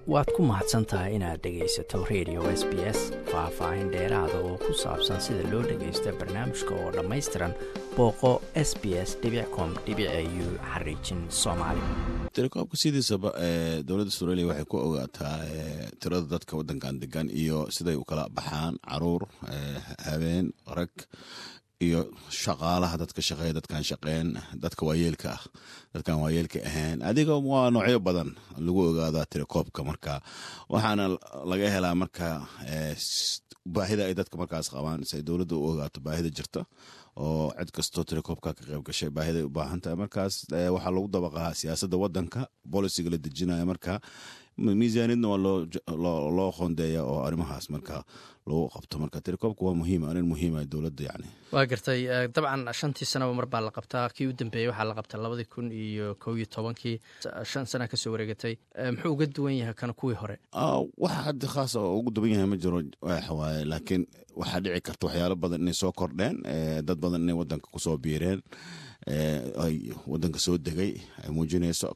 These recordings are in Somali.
waad ku mahadsan tahay inaad dhegaysato radio s b s faah-faahin dheeraada oo ku saabsan sida loo dhagaysto barnaamijka oo dhammaystiran booqo s b s com u xariijin soomaali telekoobka sidiisaba ee dowladda australia waxay ku ogaataa tirada dadka wadankan degan iyo siday u kala baxaan caruur habeen rag iyo shaqaalaha dadka shaqeeya dadkan shaqeen dadka waayeelka ah dadkan waayeelka ahayn adiga waa noocyo badan lagu ogaadaa telekoobka marka waxaana laga helaa marka baahida ay dadka markaas qabaan si ay dowladda u ogaato baahida jirta oo cid kastoo telekoobka ka qayb gashay baahiday u baahan tahay markaas waxaa lagu dabaqaa siyaasadda wadanka boliciga la dejinaya marka miisaaniyadna waa loo qoondeeya oo arrimahaas marka lagu qabto marka telekoobka waa muhiim arrin muhiima dowladda yani waa gartay dabcan shantii sanaba mar baa la qabtaa kii u dambeeyey waxaa la qabtaa labadii kun iyo kow iyo tobankii shan sana kasoo wareegatay muxuu uga duwan yahay kana kuwii hore waxa haddi khaas oo ugu duwan yahay ma jiro waxawaaye laakiin waxaa dhici karta waxyaalo badan inay soo kordheen dad badan inay wadanka kusoo biireen ay wadanka soo degay ay muujinayso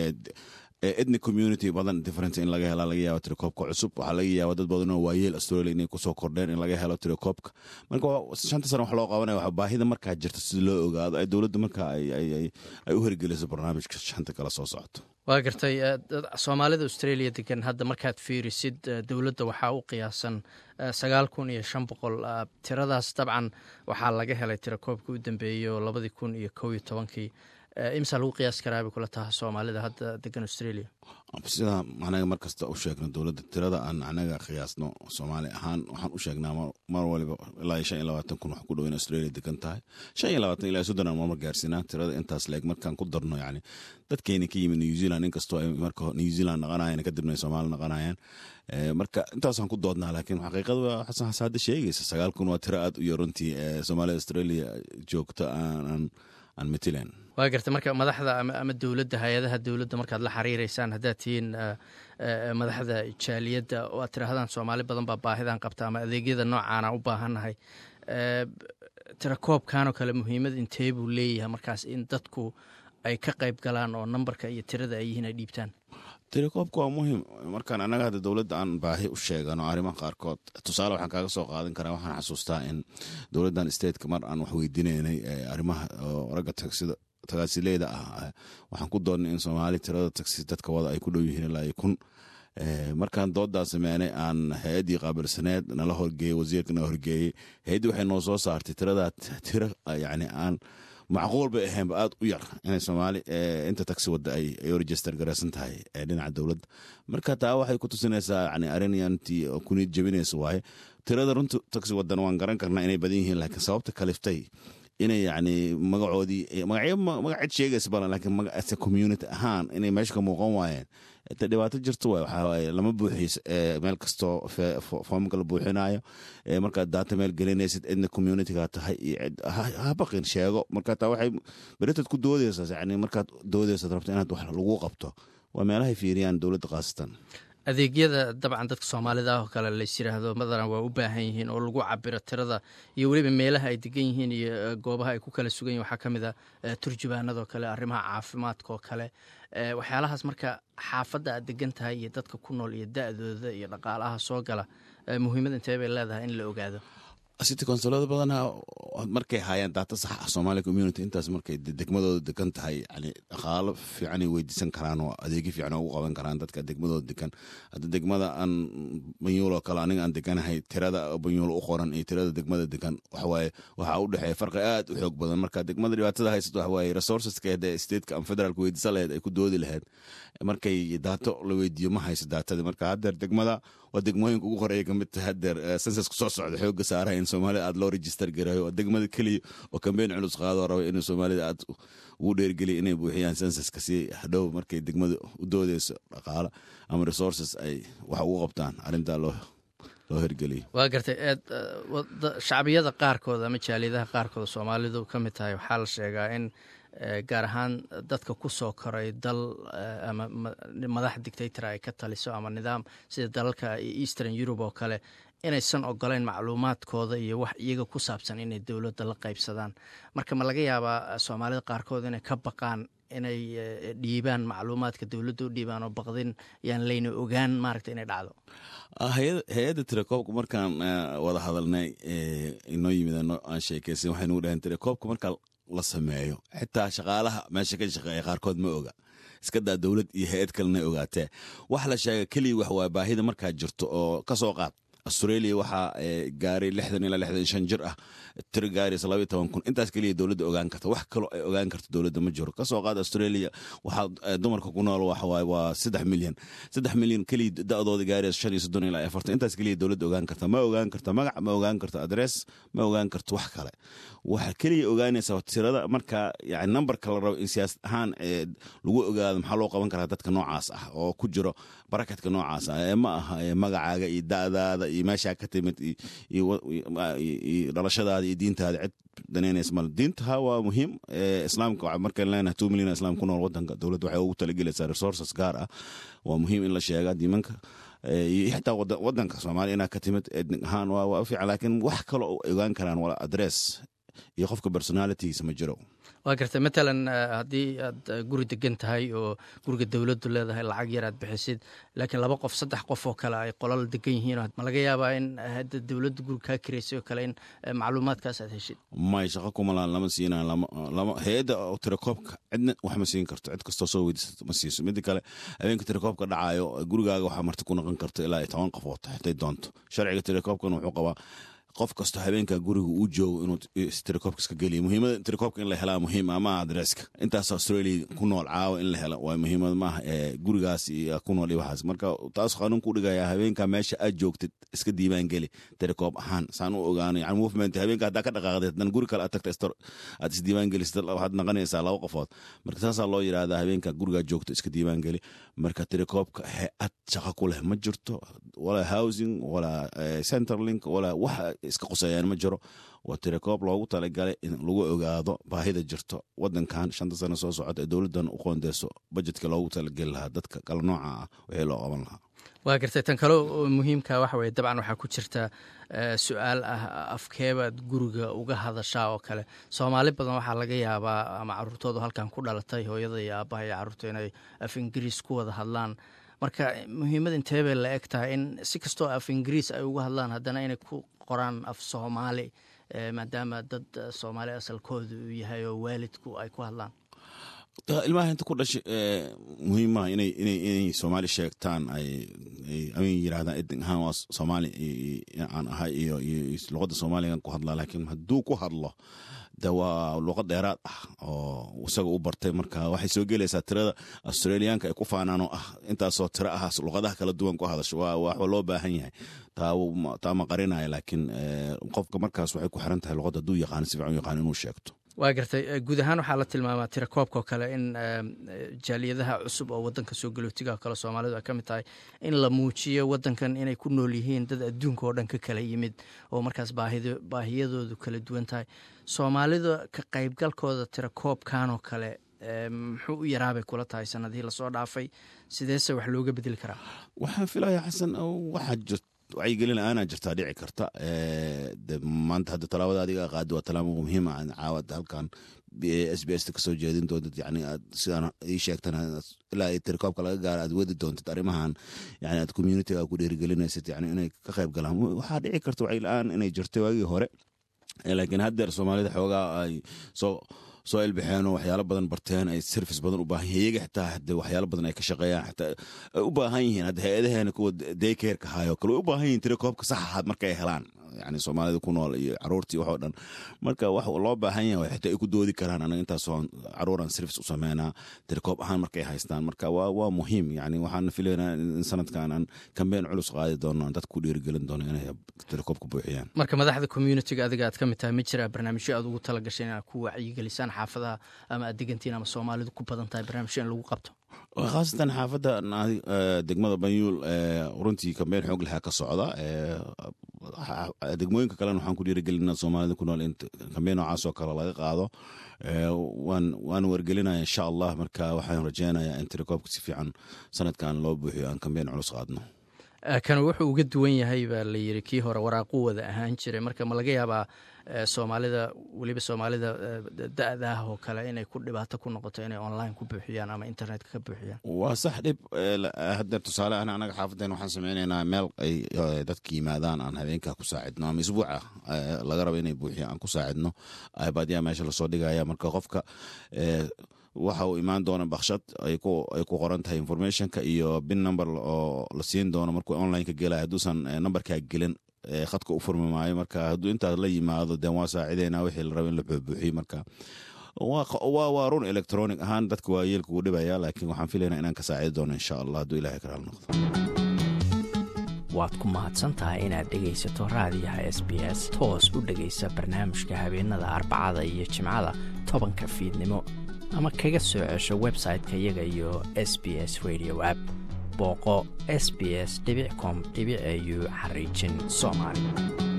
ethnic community badan different in laga hela laga yaabo telekoobka cusub waxaa laga yaaba dad badan oo waayeel australia inay kusoo kordheen in laga helo telekoobka marka shanta sana wax loo qabanaya waxa baahida markaa jirta sida loo ogaado ay dowladda marka ay u hirgeliso barnaamijka shanta kala soo socoto waa gartay soomaalida australia degan hadda markaad fiirisid dowladda waxaa u qiyaasan sagaal kun iyo shan boqol tiradaas dabcan waxaa laga helay tirakoobka u dambeeyo labadii kun iyo kow iyo tobankii imsaa lagu qiyaas karaabay kula taha soomaalida hadda degan australia sida anaga mar kasta u sheegno dowladda tirada aan anaga qiyaasno soomaali ahaan waxaan u sheegnaa mar waliba ilaa shan iyo labaatan kun wax ku dhow in australia degan tahay shan iyo labaatan ilaa soddon aan marmar gaarsiinaa tirada intaas leeg markaan ku darno yani dadkeeni ka yimid new zealand inkastoo ay marka new zealand naqanayan kadibna ay soomaali naqanayaan marka intaasaan ku doodnaa laakiin xaqiiqada waa xasan xasaade sheegaysa sagaal kun waa tiro aad u yar runtii soomaalida australia joogta aan aan matilan waa garta marka madaxda ama dowladda hay-adaha dowladda markaad la xiriireysaan haddaad tihiin madaxda jaaliyadda oo aad tirahdaan soomaali badan baa baahidan qabta ama adeegyada noocaana u baahannahay tirakoobkanoo kale muhiimad intee buu leeyahay markaas in dadku ay ka qayb galaan oo nambarka iyo tirada ay yihiin ay dhiibtaan telekoobka waa muhiim markaan annaga hadda dowladda aan baahi u sheegano arrimaha qaarkood tusaale waxaan kaaga soo qaadan karaa waxaan xasuustaa in dowladdan stateka mar aan wax weydiinaynay arrimaha ragga tagsida tagaasileyda ah waxaan ku doonnay in soomaali tirada tagsi dadka wada ay ku dhow yihiin ilaa kun markaan doodaa sameynay aan hay-addii qaabilsaneed nala horgeeyey wasiirka nala horgeeyey hay-addii waxay noo soo saartay tiradaa tiro yani aan macquul bay ahaynba aad u yar inay soomaali inta taxi wadda ay u register garaysan tahay dhinaca dowladda marka taa waxay ku tusinaysaa yani arrinyantii kuniyad jebinaysa waaye tirada runta taxi waddan waan garan karnaa inay badan yihiin laakiin sababta kaliftay inay yani magacoodii magacyo magacid sheegaysa balan laakiin magaca community ahaan inay meesha ka muuqan waayeen ta dhibaato jirto waay waxaa waaye lama buuxiis meel kastoo foomka la buuxinayo markaad daata meel gelinaysid cidna communityga tahay iyo ha baqin sheego marka taa waxay beritad ku doodaysaa yani markaad doodaysad rabto inaad wax lagu qabto waa meelahay fiiriyaan dowladda khaasatan adeegyada dabcan dadka soomaalida ah oo kale lays yiraahdo madalan waa u baahan yihiin oo lagu cabiro tirada iyo weliba meelaha ay degan yihiin iyo goobaha ay ku kala sugan yihin waxaa ka mid a turjubaanadoo kale arrimaha caafimaadka oo kale waxyaalahaas marka xaafadda aad degan tahay iyo dadka ku nool iyo da-dooda iyo dhaqaalaha soo gala muhiimad intee bay leedahay in la ogaado city consolada badanaa markay haayaan daata sax ah somalia community intaas markay degmadooda degan tahay yani dhaqaalo fiicanay weydiisan karaan oo adeegyo fiican ugu qaban karaan dadka degmadooda degan hadda degmada aan banyuuloo kale aniga aan deganahay tirada banyuul u qoran iyo tirada degmada degan waxawaaye waxaa u dhexeeya farqi aad u xoog badan marka degmada dhibaatada haysato waxawaaye resourceska hadee stateka ama federaalka weydiisa laheyd ay ku doodi laheyd markay daato la weydiiyo ma hayso daatadii marka haddeer degmada waa degmooyinka ugu horeeya kamid tahay haddeer sensaska soo socda xooga saaraha in soomaalida aad loo register garayo waa degmada keliya oo kambeyn culus qaadoo raba inuu soomaalida aad ugu dheergeliya inay buuxiyaan sensaska si hadhow markay degmada u doodeyso dhaqaalo ama resources ay wax ugu qabtaan arrintaa loo loo hirgeliyo waa gartay shacbiyada qaarkood ama jaaliyadaha qaarkood soomaalidu ka mid tahay waxaa la sheegaa in gaar ahaan dadka ku soo koray dal ama madax dictator ay ka taliso ama nidaam sida dalalka eastern europe oo kale inaysan ogoleyn macluumaadkooda iyo wax iyaga ku saabsan inay dowladda la qaybsadaan marka ma laga yaabaa soomaalida qaarkood inay ka baqaan inay dhiibaan macluumaadka dowladda u dhiibaan oo baqdin yaan layna ogaan maaragta inay dhacdo hay-adda tirakoobka markaan wada hadalnay inoo yimid aan sheekeysan waxay nugu dhaheen tirakoobka markaa la sameeyo xitaa shaqaalaha meesha ka shaqeeya qaarkood ma oga iska daa dowlad iyo hay-ad kalena ogaatee wax la sheega keliya wax waa baahida markaa jirto oo kasoo qaad australia waxaa gaaray lixdan ilaa lixdan shan jir ah tiro gaaraysa labaiy toban kun intaas keliya dowladda ogaan karta wax kaloo ay ogaan karto dowladda ma jiro kasoo qaad australia waxaa dumarka ku nool waxawaaye waa saddex milyan saddex milyan keliya da-dooda gaaraysa shan iyo soddon ilaa afartan intaas keliya dowladda ogaan karta ma ogaan karta magac ma ogaan karto adress ma ogaan karto wax kale waxa keliya ogaanaysa tirada markaa yani nambarka la rabo in siyaasad ahaan lagu ogaado maxaa loo qaban karaa dadka noocaas ah oo ku jiro baraketka noocaas ah ee ma aha magacaaga iyo da'daada iyo meeshaa ka timid iyo dhalashadaada iyo diintaada cid danaynaysa mal diintaha waa muhiim islaamka markaan leenahay two million islaam ku nool wadanka dowladda waxay ugu talagelaysaa resources gaar ah waa muhiim in la sheegaa diimanka iyo xitaa wadanka soomaaliya inaa ka timid ednig ahaan waa fiican laakiin wax kaloo ogaan karaan wala adress iyo qofka personalitigiisa ma jiro waa gartay matalan haddii aad guri degan tahay oo guriga dowladdu leedahay lacag yar aad bixisid laakiin laba qof saddex qof oo kale ay qolal degan yihiin ma laga yaabaa in hadda dowladda guri kaa kiraysay oo kale in macluumaadkaas aad heshid may shaqo kumalaan lama siinaa lama hay-adda tirakoobka cidna wax ma siin karto cid kastoo soo weydiisato ma siiso mida kale habeenka tirakoobka dhacayo gurigaaga waxaa marti ku noqon karta ilaa iyo toban qofood haday doonto sharciga tirakoobkan wuxuu qabaa qof kastoo habeenka guriga uu joogo inuu tirakoobka iska geliyo muhiimada tirakoobka in la helaa muhiim ama adresska intaas australia ku nool caawa in la helo waa muhiimad maaha ee gurigaas iyo ku nool iyo waxaas marka taas qaanuun ku dhigaya habeenka meesha aad joogtid iska diiwaan geli tirakoob ahaan saan u ogaano yani movement habeenka haddaa ka dhaqaaqdeed hadan guri kale aad tagta aad isdiiwaan gelisad waxaad naqanaysaa laba qofood marka saasaa loo yidhahdaa habeenka gurigaa joogto iska diiwaan geli marka tirakoobka he-ad shaqo ku leh ma jirto walaa housing walaa centerlink walaa waxa iska quseeyaan ma jiro waa tirakoob loogu talagalay in lagu ogaado baahida jirto wadankan shanta sano soo socota ee dowladdan u qoondeyso bajetka loogu talageli lahaa dadka kala nooca ah wixii loo qaban lahaa waa gartay tan kale oo muhiimka waxa weye dabcan waxaa ku jirta su-aal ah afkeebaad guriga uga hadashaa oo kale soomaali badan waxaa laga yaabaa ama caruurtoodu halkan ku dhalatay hooyada iyo aabbaha iyo carruurta inay af ingiriis ku wada hadlaan marka muhiimad intee bay la eg tahay in si kastoo af ingiriis ay uga hadlaan haddana inay ku qoraan af soomaali maadaama dad soomaali asalkooda uu yahay oo waalidku ay ku hadlaan ilmaha inta ku dhashay muhiimaha inay inay inay soomaali sheegtaan ay ay yirahdaan edin ahaan waa soomaali aan ahay iyo iyo luqadda soomaaligan ku hadlaa laakiin hadduu ku hadlo de waa luqad dheeraad ah oo isaga u bartay marka waxay soo gelaysaa tirada australiyaanka ay ku faanaan oo ah intaasoo tiro ah luqadaha kala duwan ku hadasho waa waxba loo baahan yahay taa ma qarinaya laakiin qofka markaas waxay ku xiran tahay luqadda hadduu yaqaano si fiican u yaqaano inuu sheegto waa gartay guud ahaan waxaa la tilmaamaa tirakoobka oo kale in jaaliyadaha cusub oo wadanka soo galootiga kale soomaalidu ay ka mid tahay in la muujiyo wadankan inay ku nool yihiin dad adduunka oo dhan ka kala yimid oo markaas baahiyadoodu kala duwan tahay soomaalida ka qaybgalkooda tirakoobkan oo kale muxuu u yaraabay kula tahay sanadihii lasoo dhaafay sideese wax looga bedeli karaa waxaan filaya xasan waxaa jirt wacyigelin aanaa jirtaa dhici karta maanta hadda talaabada adiga qaadi waa talaabo muhiima caawad halkan s b s kasoo jeedin doontid yani aad sidaan ii sheegtan ilaa tirikoobka laga gaaro aad wadi doontid arrimahan yani aad communitiga ku dhiirigelinaysid yani inay ka qayb galaan waxaa dhici karta wacyi la-aan inay jirtay waagii hore laakiin haddeer soomaalida xoogaa ay soo soo ilbaxeen oo waxyaalo badan barteen ay service badan u baahan yihin iyaga xitaa hade waxyaalo badan ay ka shaqeeyaan xitaa ay u baahan yihiin hadda hay-adaheena kuwa daycareka hayo kale way u baahan yihin tira koobka sax ahaad markay helaan yani soomaalida ku nool iyo caruurtii waxoo dhan marka wax loo baahan yahay xitaa ay ku doodi karaan anaga intaasoo caruuran service u sameynaa tirikoob ahaan markay haystaan marka waa waa muhiim yani waxaan filaynaa in sanadkan aan kambeyn culus qaadi doono dad ku dhiirigelin doono inay tirikoob ku buuxiyaan marka madaxda communitiga adiga aad ka mid tahay ma jiraa barnaamijyo aad ugu tala gashay inaad ku wacyigelisaan xaafadaha ama aad degantiin ama soomaalidu ku badan tahay barnaamijyo in lagu qabto khaasatan xaafadda degmada banyuul runtii kambeyn xoog lahaa ka socda degmooyinka kalena waxaan ku dhiirigelina soomaalida ku nool in kambeyn noocaasoo kale laga qaado waan wargelinaya insha allah marka waxaan rajeynayaa in tirakoobka si fiican sanadkan loo buuxiyo aan kambeyn culus qaadno kan wuxuu uga duwan yahay baa la yiri kii hore waraaquu wada ahaan jiray marka ma laga yaabaa soomaalida weliba soomaalida da-da ah oo kale inay ku dhibaato ku noqoto inay online ku buuxiyaan ama internetka ka buuxiyaan waa sax dhib hadda tusaale ahna anaga xaafadeen waxaan sameynaynaa meel ay dadka yimaadaan aan habeenkaa ku saacidno ama isbuuca laga rabo inay buuxiyaan aan ku saacidno ibadyaa meesha lasoo dhigaya marka qofka waxa uu imaan doona bakshad ay ku qoran tahay informationka iyo bin number oo la siin doono markuu onlineka gelay hadduusan numberkaa gelin khadka u furmi maayo marka hadduu intaas la yimaado den waa saacideyna wixii la rabo in la buubuuxiyo marka waa run electronic ahaan dadka waa yeelka uu dhibaya laakiin waxaan filaynaa inaan ka saacidi doono insha allah hadduu ilahay karaal noqdo waad ku mahadsantahay inaad dhegaysato raadiyaha s b s toos u dhegaysa barnaamijka habeenada arbacada iyo jimcada tobanka fiidnimo ama kaga soo cesho website-ka iyaga iyo s b s radio app booqo s b s com au xariijin soomaali